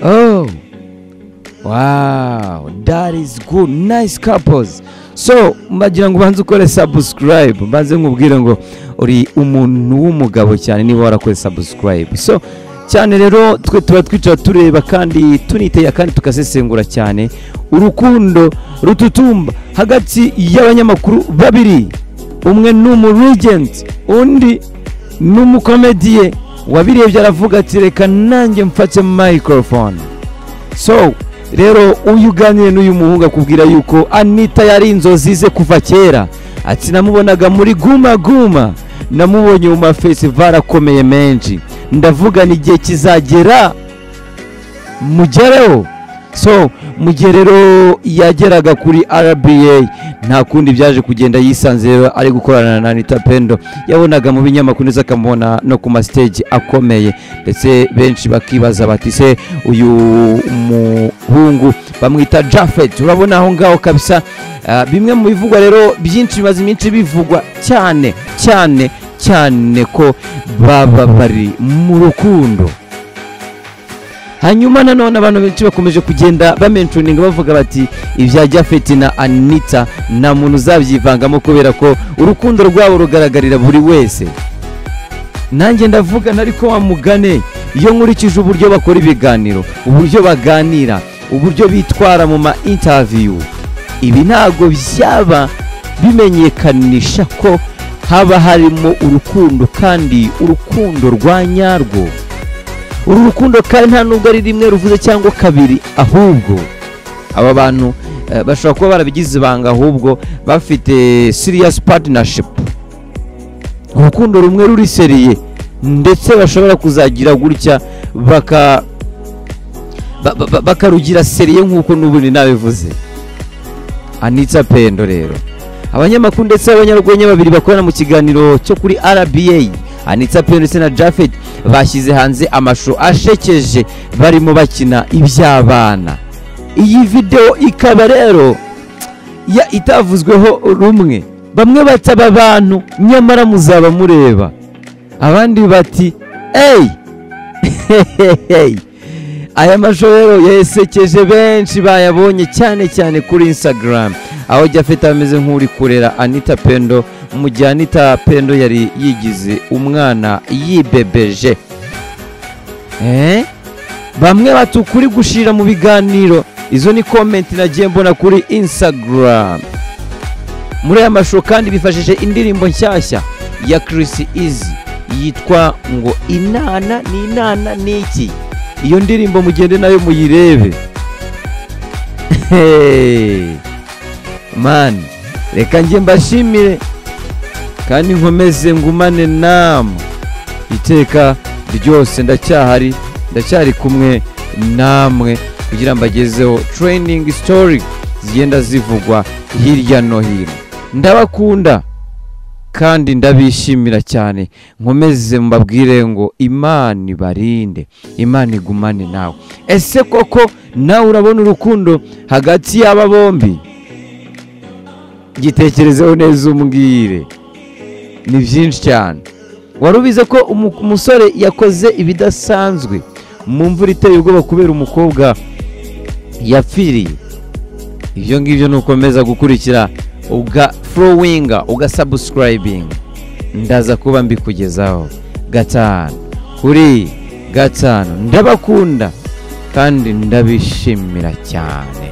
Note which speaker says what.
Speaker 1: oh, wow, that is good, nice couples. So mbagira ngo ubanze ukore subscribe, mbanze nkubwire ngo uri umuntu w'umugabo cyane niba warakoze subscribe. So cyane rero twe tuba twicara tureba kandi tunitega kandi tukasesengura cyane urukundo rututumba hagati y'abanyamakuru babiri umwe ni umurigenti undi ni umukomediye wabirebye aravuga ati reka nanjye mfate microphone so rero uyu uganiye n'uyu muhungu akubwira yuko anita yari inzozi ze kuva kera ati namubonaga muri guma guma namubonye mu mafesivali akomeye menshi ndavugana igihe kizagera mugereho so mu gihe rero yageraga kuri rba nta kundi byaje kugenda yisanze rero ari gukorana na anita pendo yabonaga mu binyamakuru ndetse akamubona no ku masiteji akomeye ndetse benshi bakibaza bati se uyu muhungu bamwita jafet urabona aho ngaho kabisa Ah, bimwe mu bivugwa rero byinshi bimaze iminsi bivugwa cyane cyane cyane ko baba bari mu rukundo hanyuma nanone abantu benshi bakomeje kugenda bamencuninga bavuga bati ibya jafeti na anita nta muntu uzabyivangamo kubera ko urukundo rwabo rugaragarira buri wese nanjye ndavuga ariko wa mugane iyo nkurikije uburyo bakora ibiganiro uburyo baganira uburyo bitwara mu ma intaviyu ibi ntabwo byaba bimenyekanisha ko haba harimo urukundo kandi urukundo rwa nyarwo uru rukundo kandi nta nubwo ari rimwe ruvuze cyangwa kabiri ahubwo aba bantu eh, bashobora kuba barabigize ibanga ahubwo bafite serious partnership urukundo rumwe ruri seriye ndetse bashobora kuzagira gutya baka ba- ba- ba- bakarugira seriye nk'uko n'ubundi nabivuze anitsa pendo rero abanyamakuru ndetse n'abanyarwenya babiri bakorana mu kiganiro cyo kuri rba anitsa pendo ndetse na jafet bashyize hanze amashusho ashekeje barimo bakina iby'abana iyi videwo ikaba rero ya itavuzweho rumwe bamwe bataba abantu nyamara muzaba mureba abandi bati eyi hehehehe aya mashusho rero yasekeje benshi bayabonye cyane cyane kuri instagram aho jafeta ameze nk'uri kurera anita pendo mu gihe anita pendo yari yigize umwana yibebeje Eh? bamwe bati ukuri gushira mu biganiro izo ni komenti nagiye mbona kuri instagram muri aya mashusho kandi bifashishije indirimbo nshyashya ya Chris Easy yitwa ngo inana ni inana ni iki iyo ndirimbo mugende nayo muyirebe Hey! mani reka njye mbashimire kandi nkomeze ngumane namwe iteka ryose ndacyahari ndacyari kumwe namwe kugira mbagezeho training story zigenda zivugwa hirya no hino ndabakunda kandi ndabishimira cyane nkomeze mbabwire ngo imana ibarinde imana igumane nawe ese koko nawe urabona urukundo hagati y'aba bombi gitekerezeho neza umbwire ni byinshi cyane wari ubizi ko umu- umusore yakoze ibidasanzwe mu mvura iteye ubwoba kubera umukobwa yapfiriye ibyo ngibyo ni ukomeza gukurikira uga forowinga ugasabusikirayibinga ndaza kuba mbikugezaho gatanu kuri gatanu ndabakunda kandi ndabishimira cyane